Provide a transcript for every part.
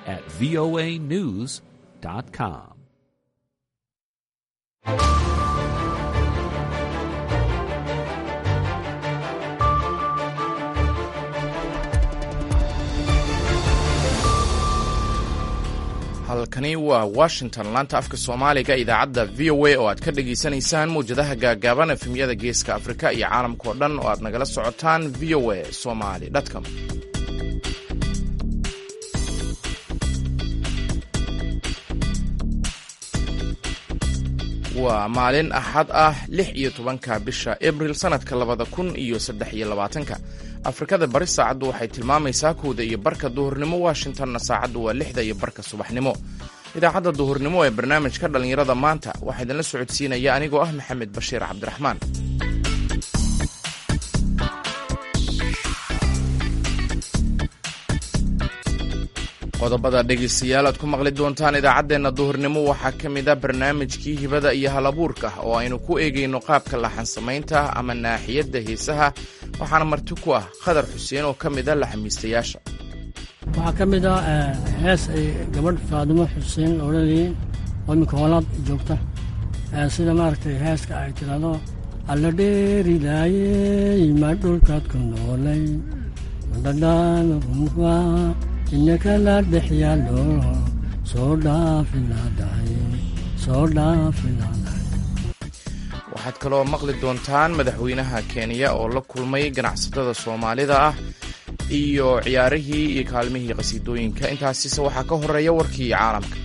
at voanews.com. halkani waa washington laanta afka soomaaliga idaacadda v o a oo aad ka dhagaysanaysaan mawjadaha gaagaaban efemyada geeska afrika iyo caalamka oo dhan oo aad nagala socotaan v o a somali com waa maalin axad ah lix iyo tobanka bisha abril sannadka labada kun iyo saddex iyo labaatanka afrikada bari saacaddu waxay tilmaamaysaa kowda iyo barka duhurnimo washingtonna saacaddu waa lixda iyo barka subaxnimo idaacadda duhurnimo ee barnaamijka dhallinyarada maanta waxaa idinla socodsiinaya anigoo ah maxamed bashiir cabdiraxmaan qodobada dhegaystayaal aad ku maqli doontaan idaacaddeenna duhurnimo waxaa ka mid a barnaamijkii hibada iyo halabuurka oo aynu ku eegayno qaabka laxansamaynta ama naaxiyadda heesaha waxaana marti ku ah khadar xuseen oo ka mid a laxamiistayaasha waxaa ka mid ah hees ay gabadh faadimo xuseen odhanayeen oo iminka hoolaad joogta sida maaragtay heeska ay tidhaahdo alla dheerilaayey ma dhulkaad ku noolay madhadhaanrumka inakala dhex yaalo soo dhaafilaadahay soo dhaafilaadahay waxaad kaloo maqli doontaan madaxweynaha kenya oo la kulmay ganacsatada soomaalida ah iyo ciyaarihii iyo kaalmihii qhasiidooyinka intaasise waxaa ka horeeya warkii caalamka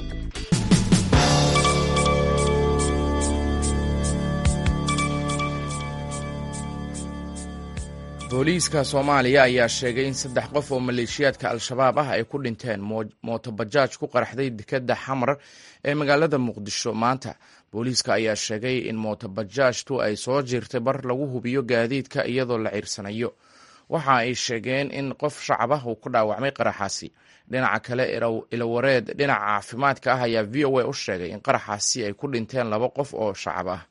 booliiska soomaaliya ayaa sheegay in saddex qof oo maleeshiyaadka al-shabaab ah ay ku dhinteen mootobajaaj ku qaraxday dekedda xamar ee magaalada muqdisho maanta booliiska ayaa sheegay in mootobajaajtu ay soo jirtay bar lagu hubiyo gaadiidka iyadoo la ciirsanayo waxa ay sheegeen in qof shacab ah uu ku dhaawacmay qaraxaasi dhinaca kale ilawareed dhinaca caafimaadka ah ayaa v o a u sheegay in qaraxaasi ay ku dhinteen laba qof oo shacab ah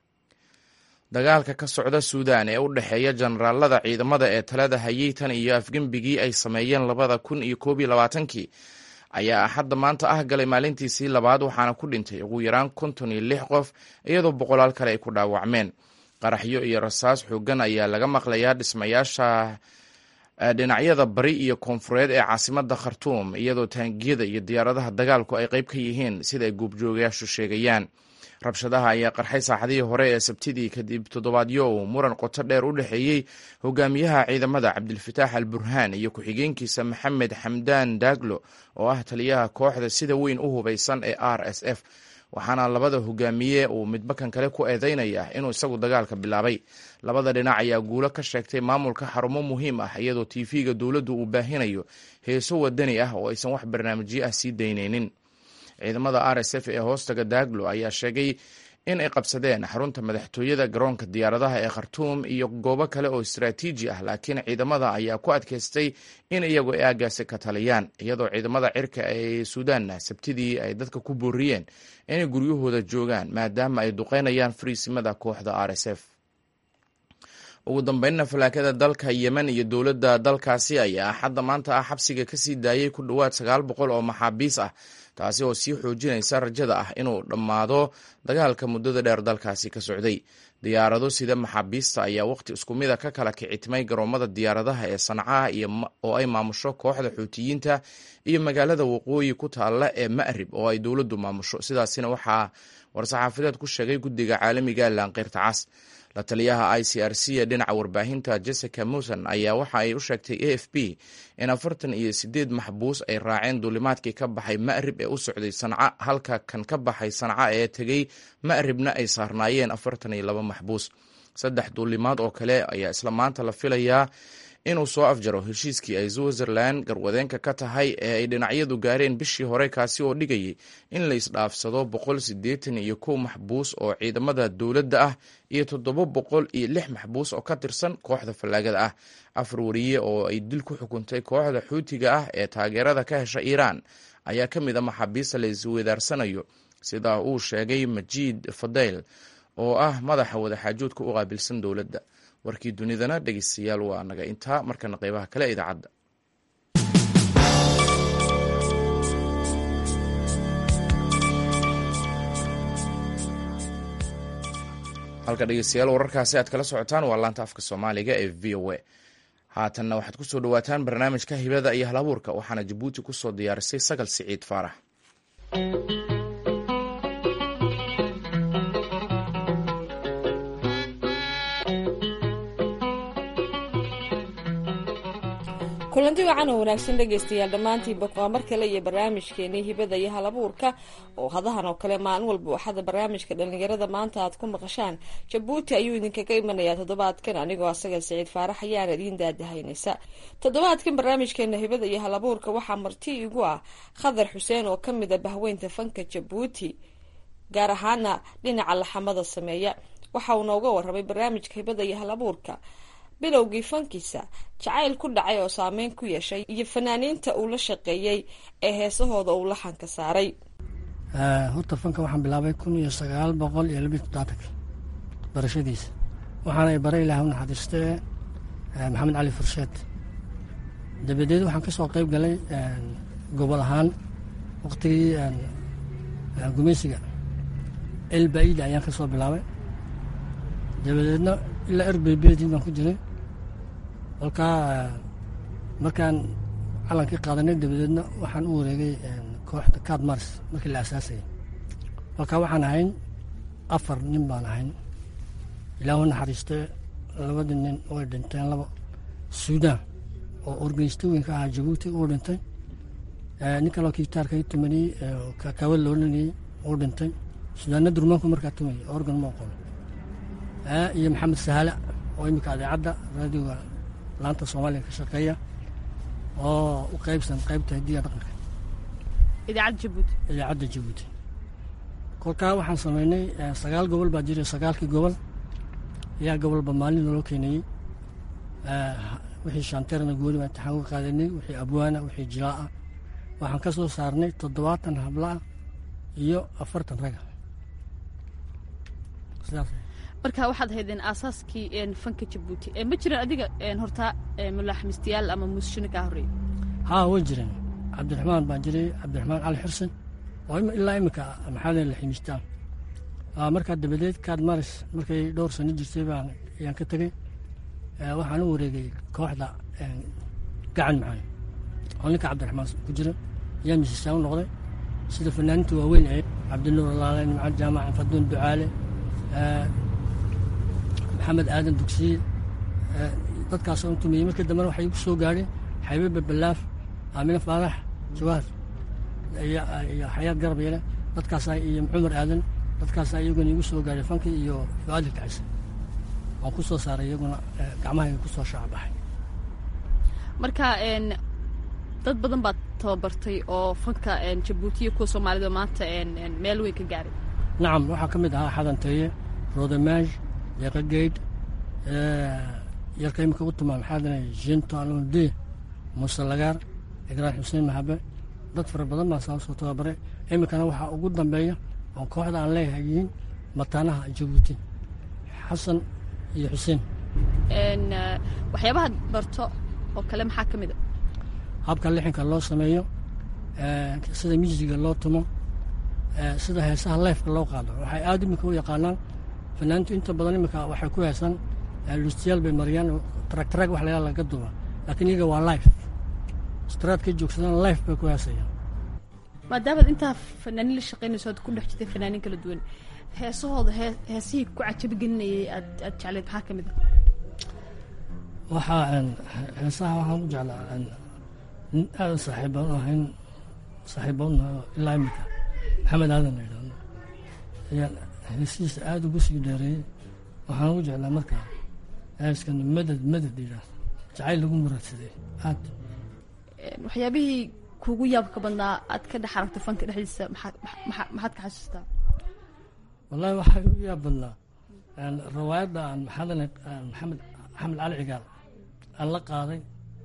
dagaalka ka socda suudan ee u dhexeeya jenaraalada ciidamada ee talada hayay tan iyo afgembigii ay sameeyeen labada kun iyo koob iyo labaatankii ayaa axadda maanta ah galay maalintiisii labaad waxaana ku dhintay ugu yaraan konton iyo lix qof iyadoo boqolaal kale ay ku dhaawacmeen qaraxyo iyo rasaas xoogan ayaa laga maqlayaa dhismayaasha dhinacyada bari iyo koonfureed ee caasimada khartuum iyadoo taangiyada iyo diyaaradaha dagaalku ay qayb ka yihiin sida ay guubjoogayaashu sheegayaan rabshadaha ayaa qarxay saaxadihii hore ee sabtidii kadib toddobaadyo uu muran qoto dheer u dhexeeyey hogaamiyaha ciidamada cabdilfataax al burhaan iyo ku-xigeenkiisa maxamed xamdaan daaglo oo ah taliyaha kooxda sida weyn u hubaysan ee r s f waxaana labada hogaamiye uu midbakan kale ku eedeynaya inuu isagu dagaalka bilaabay labada dhinac ayaa guulo ka sheegtay maamulka xarumo muhiim ah iyadoo tv-ga dowladdu uu baahinayo heeso wadani ah oo aysan wax barnaamijyo ah sii daynaynin ciidamada r s f ee hoostaga daaglo ayaa sheegay in ay qabsadeen xarunta madaxtooyada garoonka diyaaradaha ee khartuum iyo goobo kale oo istaraatiiji ah laakiin ciidamada ayaa ku adkaystay in iyagu ay aagaasi ka taliyaan iyadoo ciidamada cirka ee suudaanna sabtidii ay dadka ku booriyeen inay guryahooda joogaan maadaama ay duqeynayaan fariisimada kooxda r s f ugu dambeynna falaakada dalka yemen iyo dowladda dalkaasi ayaa axadda maanta ah xabsiga kasii daayay ku dhowaad sagaal boqol oo maxaabiis ah taasi oo sii xoojinaysa rajada ah inuu dhammaado dagaalka muddada dheer dalkaasi ka socday diyaarado sida maxaabiista ayaa waqti isku mida ka kala kicitimay garoomada diyaaradaha ee sancaha oo ay maamusho kooxda xuutiyiinta iyo magaalada waqooyi ku taalla ee ma'rib oo ay dowladdu maamusho sidaasina waxaa war-saxaafadeed ku sheegay guddiga caalamiga laanqeyrta cas la taliyaha i c r c ee dhinaca warbaahinta jessica muson ayaa waxa ay u sheegtay a f b in afartan iyo sideed maxbuus ay raaceen duulimaadkii ka baxay ma'rib ee u socday sanca halka kan ka baxay sanca ee tegey ma'ribna ay saarnaayeen afartan iyo laba maxbuus saddex duulimaad oo kale ayaa isla maanta la filayaa inuu soo afjaro heshiiskii ay switzerland garwadeenka ka tahay ee ay dhinacyadu gaareen bishii hore kaasi oo dhigayay in la isdhaafsado boqol siddeetan iyo kow maxbuus oo ciidamada dowladda ah iyo toddoba boqol iyo lix maxbuus oo ka tirsan kooxda fallaagada ah afar wariye oo ay dil ku xukuntay kooxda xuutiga ah ee taageerada ka hesha iiraan ayaa ka mid a maxaabiista la isweydaarsanayo sida uu sheegay majiid fadeyl oo ah madaxa wadaxaajoodka u qaabilsan dowladda warkii dunidana dhegeystayaal waa naga intaa markana qeybaha kale idaacadda halka dhegeystayaal wararkaasi aad kala socotaan waa laanta afka soomaaliga ee v o a haatanna waxaad ku soo dhowaataan barnaamijka hibada iyo halabuurka waxaana jabuuti ku soo diyaarisay sagal siciid faarax kulanti wacan oo wanaagsan dhegaystayaal dhammaantiinba waa mar kale iyo barnaamijkeenii hibada iyo halabuurka oo hadahan oo kale maalin walba waxaada barnaamijka dhalinyarada maanta aad ku maqashaan jabuuti ayuu idinkaga imanayaa toddobaadkan anigoo asaga siciid faarax ayaana idiin daadahaynaysa toddobaadkan barnaamijkeena hibada iyo halabuurka waxaa marti igu ah khadar xuseen oo kamid a bahweynta fanka jabuuti gaar ahaana dhinaca laxamada sameeya waxa uu nooga warramay barnaamijka hibada iyo halabuurka bilowgii fankiisa jacayl ku dhacay oo saameyn ku yeeshay iyo fanaaniinta uu la shaqeeyey ee heesahooda uu laxanka saaray horta fanka waxaan bilaabay kun iyo sagaal boqol iyo labiyi todobaatanka barashadiisa waxaana i baray ilaah u naxariistee maxamed cali fursheed dabadeed waxaan ka soo qayb galay gobol ahaan waqtigii gumaysiga elbaida ayaan ka soo bilaabay dabadeedna ilaa erbeybedii baan ku jiray kolkaa markaan calankii qaadanay dabadeedna waxaan u wareegay kooxda cad mars markii la asaasayay kolkaa waxaan ahayn afar nin baan ahayn ilaahu naxariistee labadii nin way dhinteen laba suudaan oo organistooyinka ahaa jabuuti uu dhintay nin kaloo kitaarka i tumaniyey kakawad loo dhanayey uu dhintay suudaanna durmaanku markaa tumayay organ ma aqoon iyo maxamed sahala oo iminka adeecadda raadiyoga laanta soomaaliya ka shaqeeya oo u qaybsan qaybta hadiya dhaqanka idaacadda jabuuti idaacadda jabuuti kolkaa waxaan sameynay sagaal gobol baa jiray sagaalkii gobol ayaa gobolba maalin naloo keenayey wixii shanteerna gooni baan imtixaan uga qaadanay wixii abwaana wixii jilaa'a waxaan ka soo saarnay toddobaatan hablaah iyo afartan raga sidaas marka waxaad haydeen aasaaskii fanka jabuuti ma jiraan adiga hortaa mulaaxmistayaal ama muusishino kaa horreeyay haa way jireen cabdiraxmaan baa jiray cabdiraxmaan cali xursen oo ilaa iminka maxaa la ximistaan markaa dabadeed kaad maris markay dhowr sano jirtay baan ayaan ka tegey waxaan u wareegay kooxda gacan maxay oo ninka cabdiraxmaan ku jira ayaa misisaan u noqday sida fanaaninta waaweyn ee cabdinuur alaale nimcad jaamac faduun ducaale maxamed aadan dugsiye dadkaasoo intumiyey markii dambena waxay igu soo gaadheen xaybe babalaaf aamine faarax jawaar iyo xayaad garab yele dadkaasaa iyo cumar aadan dadkaasaa iyaguna igu soo gaadhay fankii iyo fuaadil kacisa waan ku soo saaray iyaguna gacmahayga ku soo shaacabaxay marka dad badan baad tababartay oo fanka jabuutiya kuwa soomaalida maanta meel weyn ka gaaray nacam waxaa ka mid ahaa xadanteeye rodemaaj deeqageyd yarka imika u tumaa maxaa danay jinto alonde muuse lagaar igraan xuseen mahabe dad fara badan baa saa soo tababaray iminkana waxaa ugu dambeeya oo kooxda aan leeyahay yihiin mataanaha jabuuti xasan iyo xuseen waxyaabahaad barto oo kale maxaa ka mid a habka lixinka loo sameeyo sida musiga loo tumo sida heesaha leefka loo qaado waxay aad iminka u yaqaanaan fanaaniintu inta badan iminka waxay ku heesaan lustiyaal bay mariyaan tragtrag wax layaa laga duba laakiin iyaga waa life straadkay joogsadaan life bay ku heesayaan maadaamaad intaa fanaaniin la shaqaynayso aad ku dhex jirtay fanaaniin kala duwan heesahooda hee heesihii ku cajabigelinayay aad aad jecleed maxaa ka mid a waxaa heesaha waxaan u jeclaa nin aadan saaxiiban ahayn saaxiiban ilaa iminka maxamed aadan la yidhahdo ayaa heesihiisa aada ugu sii dheereeyey waxaan ugu jeclaa markaa heeskan madad madad yidhaahdo jacayl lagu muradsaday aad waxyaabihii kuugu yaabka badnaa aad ka dhex aragtay fanka dhexdiisa maxaad maxaa maxaad ka xasuustaa wallahi waxaa ugu yaab badnaa rawaayadda aan maxaadana maxamed axmed cali cigaal aan la qaaday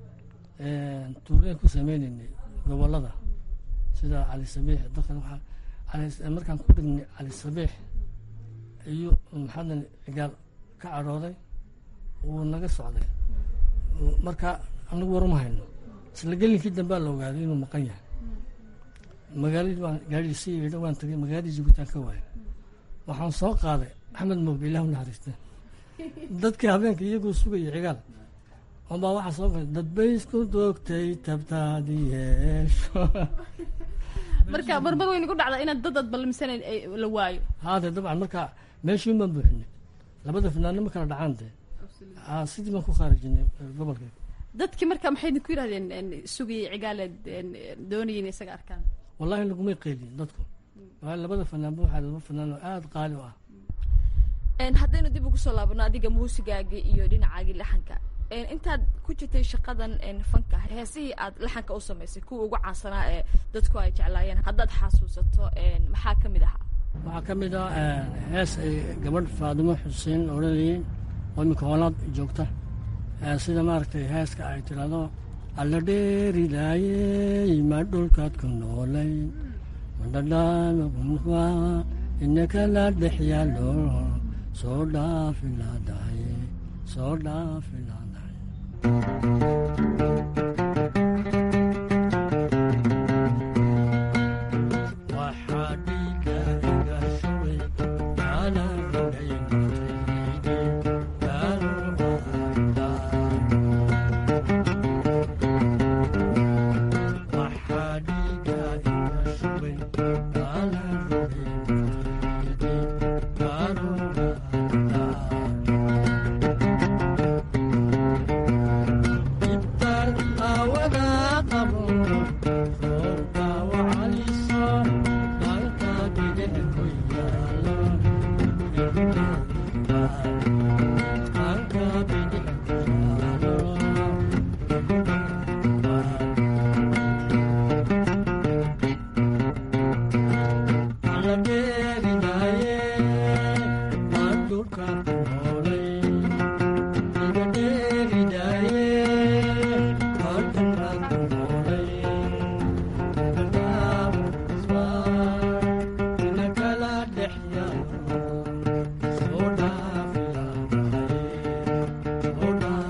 tuureen ku sameynaynay gobollada sida cali sabiix dadkan waxaa markaan ku dhignay cali sabiix iyo maxaadana cigaal ka cadhooday wuu naga socday marka anagu waruma hayno isla gelinkii dambea la ogaaday inuu maqan yahay magaaladii baan gaadhii si yeedho waan tagay magaaladii jabuutaan ka waayay waxaan soo qaaday axmed mooge ilah u naxariista dadkii habeenka iyagoo sugaya cigaal unbaa waxaa soo galay dadbay isku doogtay tabtaadi yeesho marka marmar wayna ku dhacdaa inaad dad aad ballamsanayn ay la waayo haade dabcan marka meeshiin baan buuxinay labada finaano ma kala dhacaan dee Aa, sidii baan ku khaarijinay eh, gobolka dadkii marka maxay idinku yidhahdeen een, sugayay cigaaleed een, doonayay in isaga arkaan wallahi lagumay qeylin dadku waayo labada fanaanba waxaa laba fanaan oo aada qaali u ah Een, haddaynu dib ugu soo laabano adiga muusigaagii iyo dhinacaagii laxanka Een, intaad ku jirtay shaqadan een, fanka heesihii aad laxanka u samaysay kuwa ugu caansanaa ee dadku ay jeclaayeen haddaad xasuusato een, maxaa ka mid ahaa waxaa ka mid ah eh, hees ay gabadh faadimo xuseen odhanayeen oo iminka hoolaad joogta Eh, sida maaragtay heeska ay tidhaahdo alla dheeridaayey ma dhulkaad ku noolay madhadhaanagunfa inaka la dhex yaalo soo dhaafi laadahay soo dhaafi laadahay waxaa dhiiga iga shubay ana rogay waxaa dhiiga iga shubay ana ibtar awada qabo roobka wacaliso dhanka bidix ku yaalo dhanka bidix ku yaalo alla dheerinaaye waan dhulka ku noolay iga dheerinaaye waan dhulka ku noolay ina kala dhex yaalo soo dhaafi soo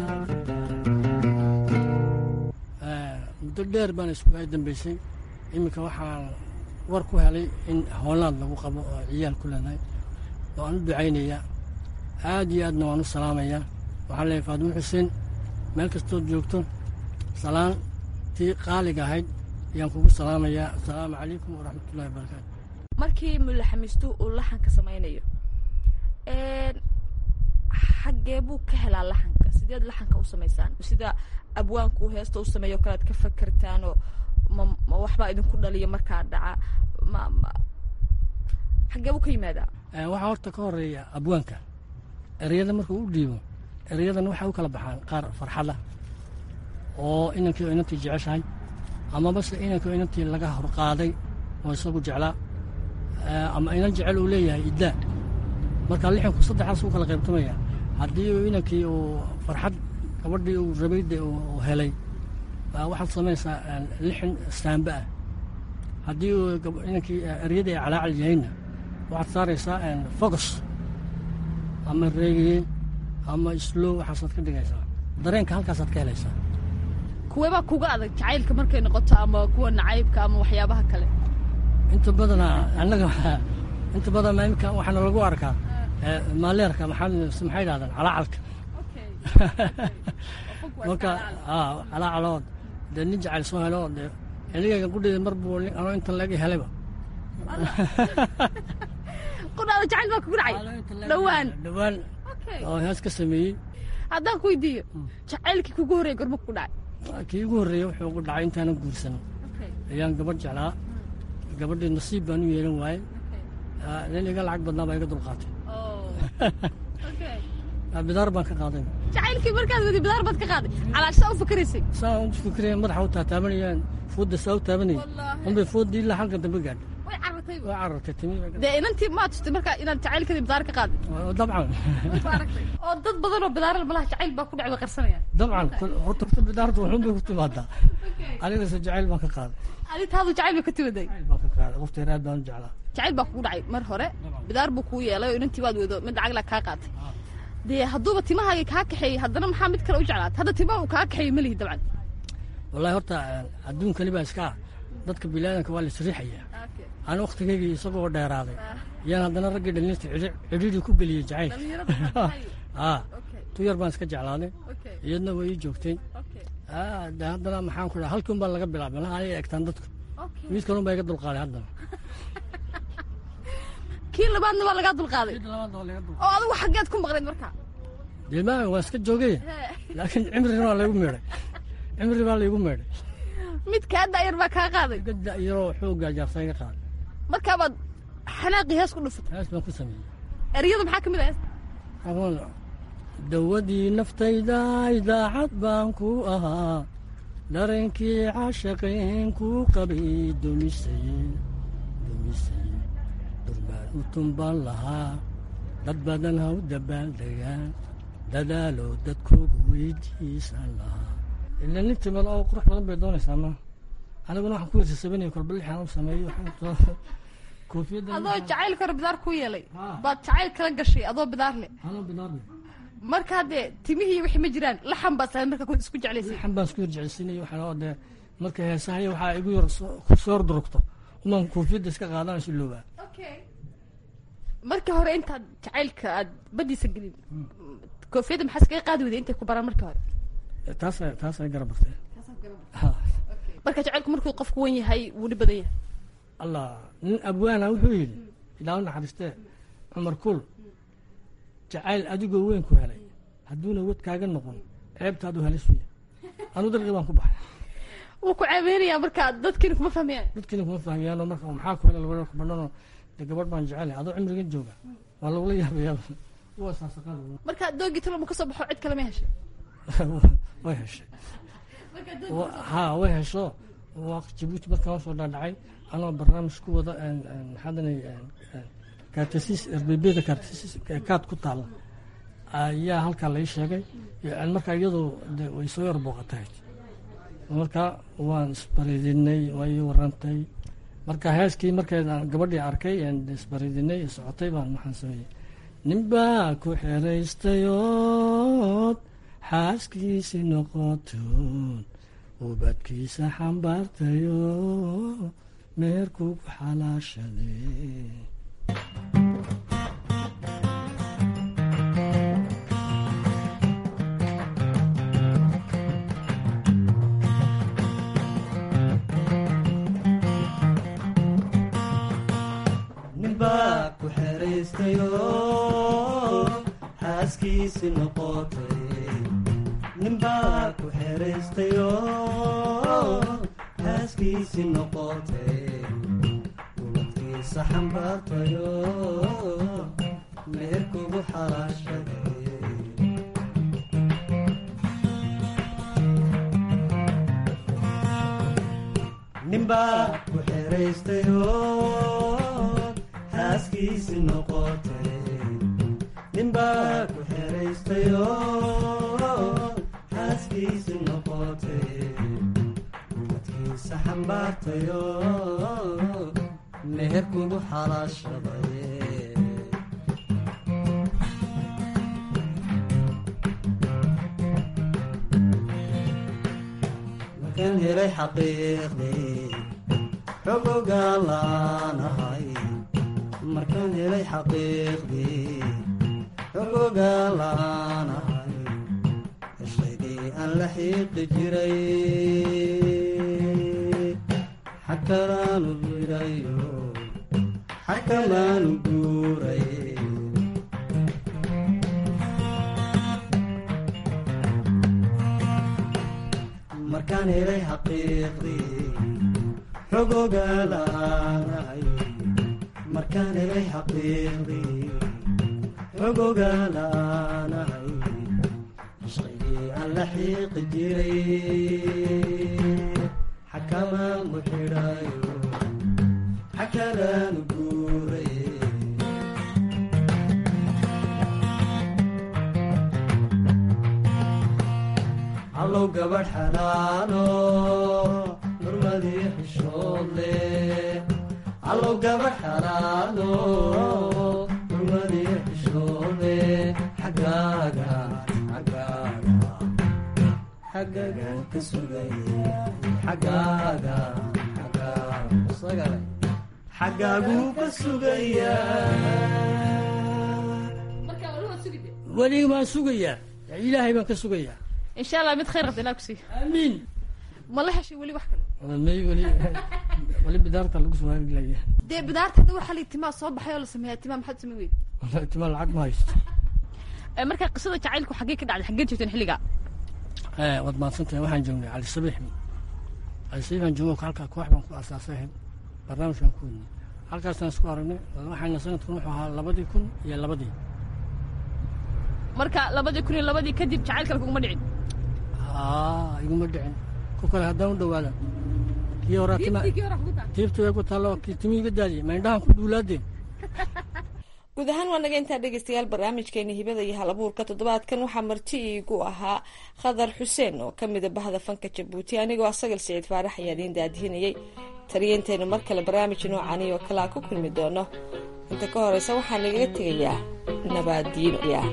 dhaafi muddo dheer baan isku ay dambeysay iminka waxaan war ku helay in hoolaad lagu qabo oo ciyaal ku leedahay waan u ducaynayaa aad iyo aadna waan u salaamayaa waxaan leeyahay faadimo xuseen meel kastood joogto salaan tii qaaliga ahayd ayaan kugu salaamayaa asalaamu calaykum waraxmatullahi wabarakaatu markii mulaxamiistu uu laxanka samaynayo Een, xaggee buu ka helaa laxanka sideed laxanka u samaysaan sida abwaanku heesta u sameeyo kale aad ka fakertaanoo ma ma waxbaa idinku dhaliya markaa dhaca ma ma xaggee buu ka yimaadaa Eh, waxaa horta ka horeeya abwaanka ereyada markuu u dhiibo ereyadan waxay u kala baxaan qaar farxada oo inankii oo inantii jeceshahay ama base inankii oo inantii laga horqaaday oo isagu jeclaa Eh, ama inan jecel uu leeyahay iddaa marka lixanku saddexdaas u kala qaybtamaya haddii uu inankii uu farxad gabadhii uu rabayde uu helay eh, waxaad samaysaa eh, lixan staamba ah haddii uu gab- inankii eh, eryadii ay calaacal yahayna waxaad saaraysaa focus ama reegiye ama slow waxaasaad ka dhigaysaa dareenka halkaasaad ka helaysaa kuweebaa kuga adag jacaylka markay noqoto ama kuwa nacaybka ama waxyaabaha kale inta badana annaga inta badan ma imika waxaana lagu arkaa eh, maaleerka maxaa maxay dhahdaan calaacalka marka aa calaacalood dee nin jacayl soo helo dee xilligayga gudhida mar buu nin- anoo intan laga helayba qudhaada jacayl baa kugu dhacay dhowaan dhowaan oo hees ka sameeyey haddaan ku weydiiyo jacaylkii kugu horreeyay gorma kugu dhacay kii ugu horreeyey wuxuu ugu dhacay intaanan guursan ayaan gabadh jeclaa gabadhii nasiib baan u yeelan waayey Ah, nin iga lacag badnaa baa iga dulqaatay Ah, bidaar baan ka qaaday jacaylkii markaad wadi bidaar baad ka qaaday calaashaa u fakaraysay saa u fikiraya madaxa u taataabanayaan fuudda saa u taabanayay unbay fuuddii ilaa halkan dambe gaadhay way carartay waa carartay timi dee inantii maa tustay markaa inaad jacaylkadii bidaar ka qaaday dabcan oo dad badan oo bidaar malaha jacayl baa ku dhacay way qarsanayaan dabcan kol- horta horta bidaarta wuxuun bay ku timaadaa anigase jacayl baan ka qaaday adi taadu jacayl bay ka timaday jacayl baan ka qaaday qofteer aad baan u jeclaa jacayl baa kugu dhacay mar hore bidaar buu kuu yeelay oo inantii waad wado mid lacag laa kaa qaatay dee hadduuba timahaaga kaa kaxeeyey haddana maxaa mid kale u jeclaat hadda timaha uu kaa kaxeeyey melihi dabcan wallahi horta eh, adduunkani baa iska ah dadka bilaadanka waa la isriixayaa Okay. aan wakhtigaygii isagoo dheeraaday yaan haddana raggii dhallinyarta cidhiidhi ku geliyey jacayl dhalinyarada maxaa haa Okay. tu yar baan iska jeclaaday Okay. iyadna way ii joogtay Okay. Ah, de haddana maxaan ku dhaha halkii un baa laga bilaabay malaha anay egtaan dadku Okay. mid kalun baa iga dulqaaday haddana kii labaadna waa lagaa dulqaaday mid labaad waa laga dul oo adigu xaggeed ku maqnayd marka dee maa waa iska joogay laakiin cimrina waa laygu meedhay cimri baa laygu meedhay mid kaa daayar baa kaa qaaday gadda iyaroo xooggaa jaarta iga qaaday markaabaad xanaaqii hees ku dhufatay taas baan ku sameeyey eryada maxaa ka mid ah hees aqoon dawadii naftayda idaacad baan ku ahaa dareenkii caashaqeen ku qabay dumisay dumisay durbaan u tumbaan lahaa dad badan ha u dabaaldegaan dadaalo dadkoogu weydiisan lahaa ila nin timad oo qurux badan bay doonaysaa ma aniguna waxaan ku wersasabanaya kolba lixaan u sameeyo waxaan koofiyadda adoo jacayl karo bidaar ku yeelay Ah. baad jacayl kala gashay adoo bidaar leh anoo bidaarne marka haddee timihii wixii ma jiraan laxan baad sahay marka ku isku jeclaysay waxan baan isku yarjeceysiinaya waxaan oo dee marka heesahaya waxaa igu yar soo- soo durugto umaan koofiyadda iska qaadana si loobaa markii hore intaad jacaylka aad badiisa gelin koofiyadda maxaa iskaga qaadi weyday intay ku baraan markii hore taas taas ay garab bartee ha marka jacaylku markuu qofku wan yahay wuu dhib badan yahay allah nin abwaana wuxuu yidhi ilaa u naxariistee cumar kul jacayl adigoo weyn ku helay hadduuna wad kaaga noqon ceebtaadu helis wiya anuu dalqii baan ku baxay wuu ku ceebeynayaa marka dadkiina kuma fahmayaan dadkiina kuma fahmiyaanoo marka maxaa ku helay labada ku bandhanoo dee gabadh baan jecelahay adoo cimrigan jooga waa lagula yaabayaa waa saasaqaada marka doogii talo ma ka soo baxo cid kale ma heshay way heshay Wa- haa way hesho waa jabuuti markaan soo dhaadhacay anoo barnaamij ku wada maxaadanay kaartasiis rbebda kaartasiis kaad ku taala ayaa halkaa lai sheegay Yani markaa iyadoo de way soo yar booqatahay marka waan isbaridinay waa ii warantay marka heeskii markeed aan gabadhii arkay aan isbaridinay socotay baan maxaan sameeyey ninbaa ku xeraystayood xaaskiisi noqotoon ubadkiisa xambaartayo meerkugu xalaashaday ninbaa ku xeraystayo xaaskiisi noqotay ninbaa ku xeraystayo xaaskiisi noqotay ubadkiisa xambaartayo meherkugu xalaashaday ninbaa ku xeraystayo xaaskiisi noqotay ninbaa ku xeraystayo xaaskiisi noqotay ubadkiisa xambaartayo meherkugu xalaashaday markaan helay xaqiiqdii xog ogaan laanahay markaan helay xaqiiqdii xog ogaan laanahay heshaydii aan la xiiqi jiray xakadaanu jirayo xakamaanu guuray markaan helay xaqiiqdii xog ogaalaanahay markaan helay xaqiiqdii xog ogaalaanahay shaygii aan la xiiqi jiray xakamaanku xidhayo xakadaanu guuray allow gabadh xanaano nurmadii xishood leh allow gabadh xanaano nurmadii xishood leh xaggaaga xaggaaga xaggaaga ka sugay xaggaaga xaggaaga sagalay xaggaaguu ka sugayaa weliga baan sugayaa ilaahay baan ka sugayaa insha allah mid khayr qabta ilaa kusiiya aamiin ma la heshay weli wax kale may weli weli bidaarta lagu sumaalilayaa dee bidaarta hadda waxaa lii timaa soo baxay oo la sameeyaa timaa maxaad samey weyd wallahi tima lacag ma haysto marka qisada jacaylku xaggee ka dhacday xaggee joogteen xilligaa Eh, waad mahadsantahay waxaan joognay cali sabiix cali sabiix baan joogo halkaa koox baan ku asaasay ahayd barnaamijkaan ku wadnay halkaasaan isku aragnay waxayna sanadkan wuxuu ahaa labadii kun iyo labadii marka labadii kun iyo labadii kadib jacayl kale kuguma dhicin aa iguma dhicin ku kale haddaan u dhawaada kii horaa tima tiibta way ku taallo kii timi iga daadiyey ma indhahan ku duulaadeen guud ahaan waa naga intaa dhegeystayaal barnaamijkeena hibada iyo hal abuurka toddobaadkan waxaa marti iigu ahaa khadar xuseen oo ka mida bahda fanka jabuuti anigoo asagal siciid faarax ayaa idiin daadihinayay taliyanteenu mar kale barnaamij noocani oo kale aan ku kulmi doono inta ka horeysa waxaa nagaga tegayaa nabaadiin ciyaar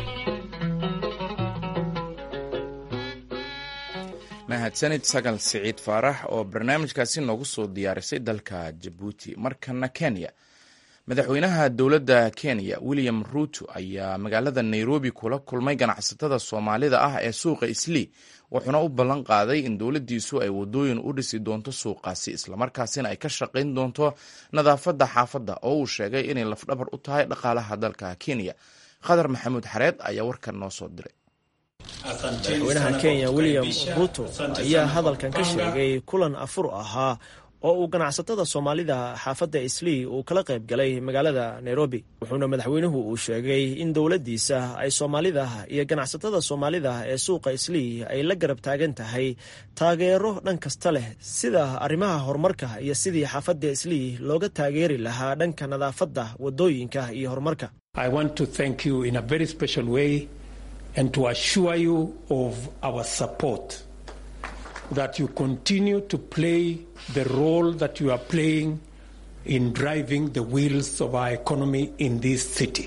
mahadsanid sagal siciid faarax oo barnaamijkaasi noogu soo diyaarisay dalka jabuuti markana kenya madaxweynaha dowladda kenya william ruuto ayaa magaalada nairobi kula kulmay ganacsatada soomaalida ah ee suuqa islii wuxuuna u ballan qaaday in dowladdiisu ay wadooyin u dhisi doonto suuqaasi islamarkaasina ay ka shaqayn doonto nadaafadda xaafadda oo uu sheegay inay lafdhabar u tahay dhaqaalaha dalka kenya khadar maxamuud xareed ayaa warkan noo soo diray madaxweynaha kenya william ruto ayaa hadalkan ka sheegay kulan afur ahaa oo uu ganacsatada soomaalida xaafadda islii uu kala qayb galay magaalada nairobi wuxuuna madaxweynuhu uu sheegay in dowladdiisa ay soomaalida iyo ganacsatada soomaalida ee suuqa islii ay la garab taagan tahay taageero dhan kasta leh sida arrimaha horumarka iyo sidii xaafadda islii looga taageeri lahaa dhanka nadaafadda waddooyinka iyo horumarka I want to thank you in a very special way and to assure you of our support that you continue to play the role that you are playing in driving the wheels of our economy in this city.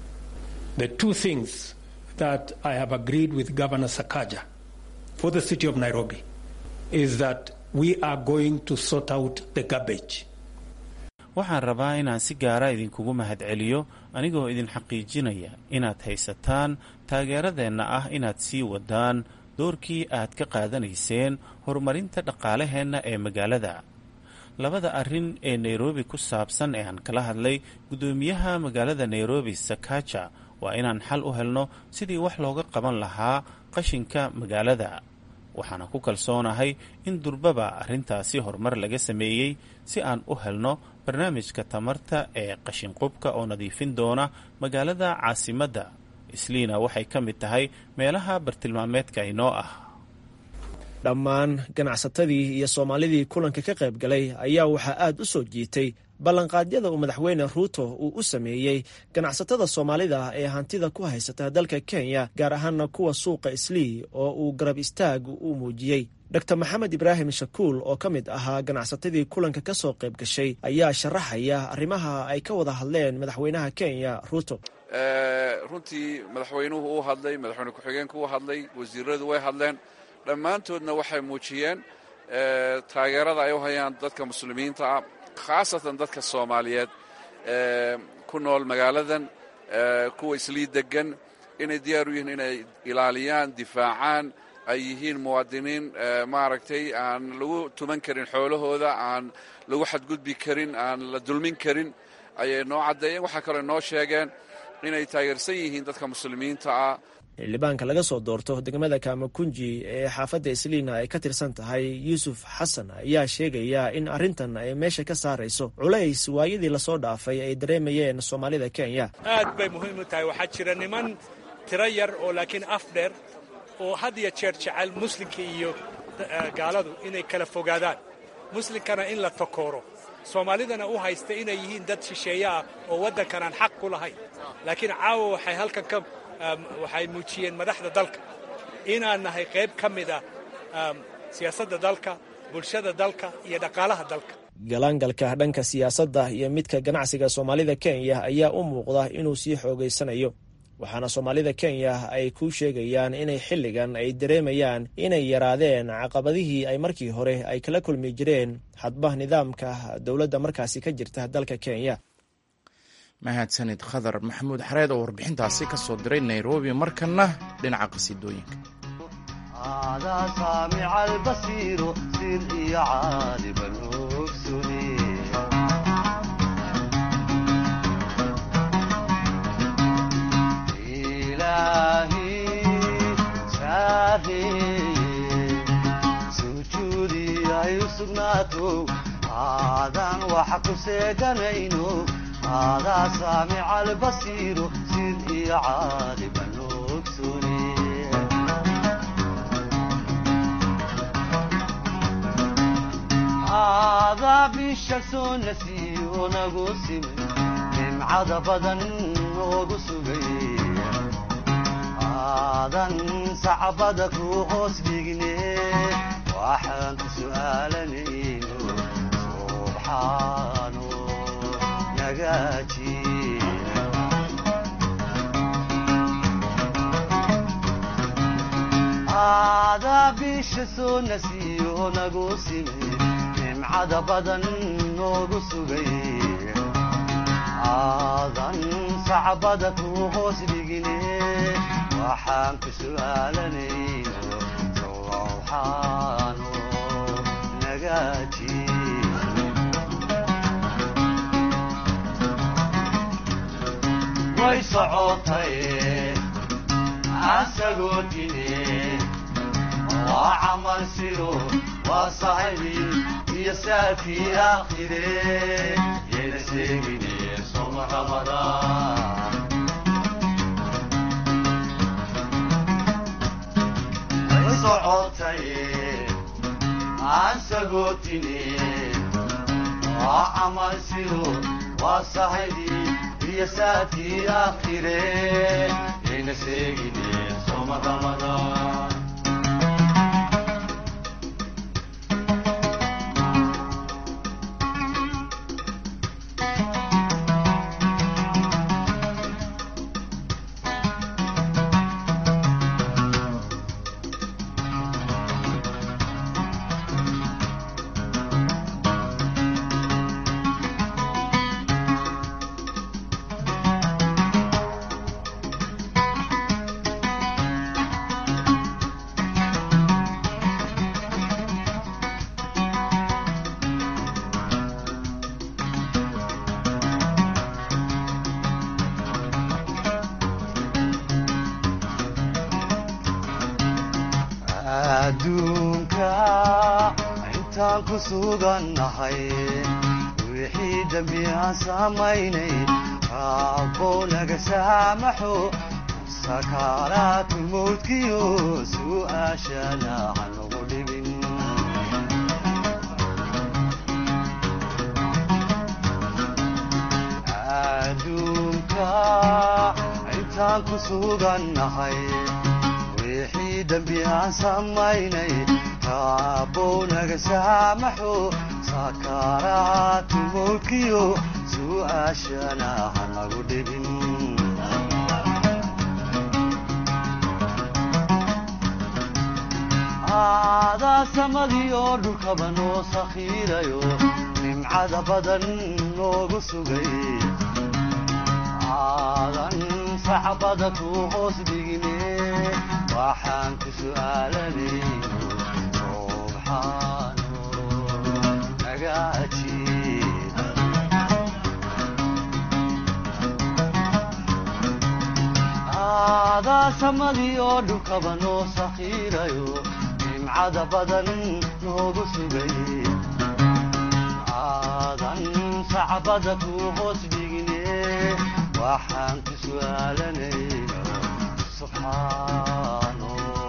The two things that I have agreed with Governor Sakaja for the city of Nairobi is that we are going to sort out the garbage. waxaan rabaa inaan si gaara idinkugu mahadceliyo anigoo idin xaqiijinaya inaad haysataan taageeradeenna ah inaad sii wadaan doorkii aad ka qaadanayseen horumarinta dhaqaalaheenna ee magaalada labada arrin ee nairobi ku saabsan ee aan kala hadlay guddoomiyaha magaalada nairobi sakaja waa inaan xal u helno sidii wax looga qaban lahaa qashinka magaalada waxaana ku kalsoonahay in durbaba arrintaasi horumar laga sameeyey si aan u helno barnaamijka tamarta ee qashinqubka oo nadiifin doona magaalada caasimadda isliina waxay ka mid tahay meelaha bartilmaameedka inoo ah dhammaan ganacsatadii iyo soomaalidii kulanka ka qayb galay ayaa waxaa aad u soo jiitay ballanqaadyada uu madaxweyne ruuto uu u sameeyey ganacsatada soomaalida ee hantida ku haysata dalka kenya gaar ahaana kuwa suuqa islii oo uu garab istaag u muujiyey dor maxamed ibraahim shakuul oo ka mid ahaa ganacsatadii kulanka ka soo qayb gashay ayaa sharaxaya arrimaha ay ka wada hadleen madaxweynaha kenya ruuto runtii madaxweynuhu uu hadlay madaxweyne ku-xigeenku uu hadlay wasiiradu way hadleen dhammaantoodna waxay muujiyeen taageerada ay u hayaan dadka muslimiinta ah khaasatan dadka soomaaliyeed ku nool magaaladan kuwa islii degan inay diyaar u yihiin inay ilaaliyaan difaacaan ay yihiin muwaadiniin maaragtay aan lagu tuman karin xoolahooda aan lagu xadgudbi karin aan la dulmin karin ayay noo caddeeyeen waxaa kaloo noo sheegeen inay taageersan yihiin dadka muslimiinta ah xildhibaanka laga soo doorto degmada kaamakunji ee xaafadda isliina ay ka tirsan tahay yuusuf xasan ayaa sheegaya in arrintan ay meesha ka saarayso culays waayadii lasoo dhaafay ay dareemayeen soomaalida kenya aad bay muhiim u tahay waxaa jira niman tiro yar oo laakiin af dheer oo had iyo jeer jecel muslimka iyo gaaladu inay kala fogaadaan muslimkana in la takooro soomaalidana u haysta inay yihiin dad shisheeye ah oo waddankan aan xaq ku lahayn laakiin caawa waxay halkan ka waxay muujiyeen madaxda dalka inaan nahay qayb ka mid ah siyaasadda dalka bulshada dalka iyo dhaqaalaha dalka galaangalka dhanka siyaasadda iyo midka ganacsiga soomaalida kenya ayaa u muuqda inuu sii xoogaysanayo waxaana soomaalida kenya ay ku sheegayaan inay xilligan ay dareemayaan inay yaraadeen caqabadihii ay markii hore ay kala kulmi jireen hadba nidaamka dowladda markaasi ka jirta dalka kenya mahadsanid khadar maxamuud xareed oo warbixintaasi ka soo diray nairobi markana dhinaca qasiidooyinka aadan waxa ku seeganayno aadaa saamica albasiiru sid iyo caaliba noogsune aadaa bisha soo nasiyo nagu simin nimcada badan noogu sugay aadan sacbada ku hoos dhigne waxaan ku su'aalanayno subxaano nagaaji aadaa bisha soo nasiyo nagu sime nimcada badan noogu sugay aadan sacbada ku hoos dhigine waxaan ku su'aalanayno sowxaano nagaaji way socotay asagoo dine waa camal siro waa saxibi iyo saafii aakhire yayna sheegine soma ramadaan way socotay asagoo waa camal siro waa saxibi iyo saafii aakhire yayna sheegine soma ramadaan adduunka intaan ku sugannahay wixii dembi aan samaynay raabbow naga saamaxo sakaaraatu mawdkiyo su'aashana hanagu dhibin adduunka intaan ku sugannahay wixii dembi aan samaynay raabbow naga saamaxo sakaaraatu mawdkiyo su'aashana hanagu dhibin aadaa samadii oo dhulkaba noo sakhiirayo nimcada badan noogu sugay aadan sacbada ku hoos dhigine waxaan ku su'aalanayno subxaano naga ajiib aadaa samadii oo dhulkaba noo sakhiirayo nimcada badan noogu sugay aadan sacbada ku hoos dhigine waxaan ku su'aalanayno subxaano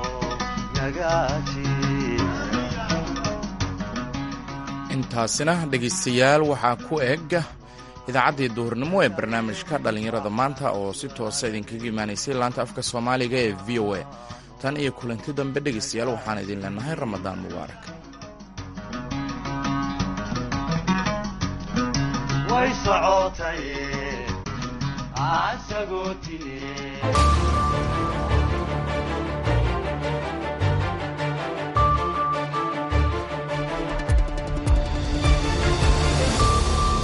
intaasina dhegaystayaal waxaa ku eg idaacaddii duhurnimo ee barnaamijka dhallinyarada maanta oo si toosa idinkaga imaanaysay laanta afka soomaaliga ee v o a tan iyo kulanti dambe dhegaystayaal waxaan idin leenahay ramadaan mubaarak way socotay asagoo tine